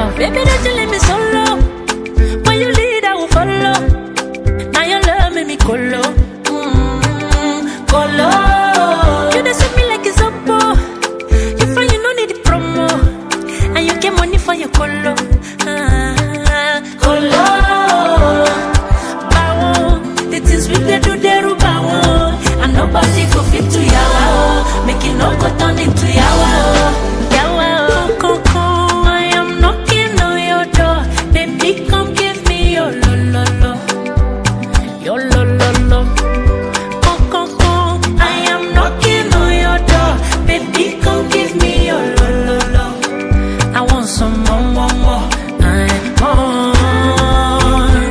love. Baby, don't you let me solo. When you lead, I will follow. Now your love make me colo. Mm, colo. You dey sweet me like it's oppo. You find you no need the promo. And you get money for your colo. Ah, colo. Bawo, the things we dey do, they rub And nobody go fit to yawa. oh. Make it no go turn into yawa. oh. Yawa, oh. Coco, I am knocking on your door. Baby, come give me your lo lo lo. Your lo lo lo. Coco, I am knocking on your door. Baby, come give me your lo lo lo. I want some more, more, more. I more,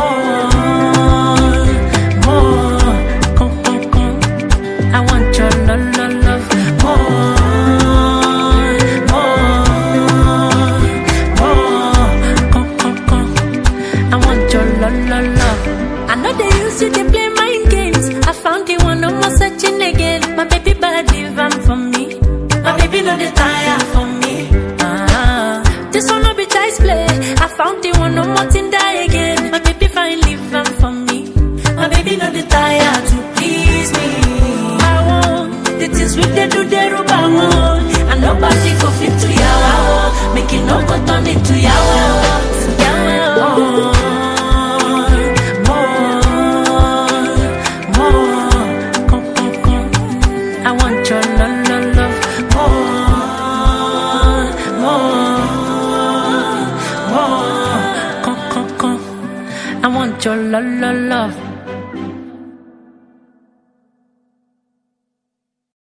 more, more. Come, come, come. I want your love, love, love. More, more, more. Come, come, come. I want your love, love, love. I know they use you, they play mind games. I found the one, no more searching again. My baby body van for me. My baby know the tire for me. Ah, this one no be child's play. I found the one, no more thing die again. My baby finally van for me. My baby know the tire to please me. I want the things we they do, they rub I want. And nobody go fit to yawa. oh. Make it no go turn into yawa. oh. Yawa, oh. More, more, come, come, come. I want your love, love, love. More, more, more, come, come, come. I want your love, love, love.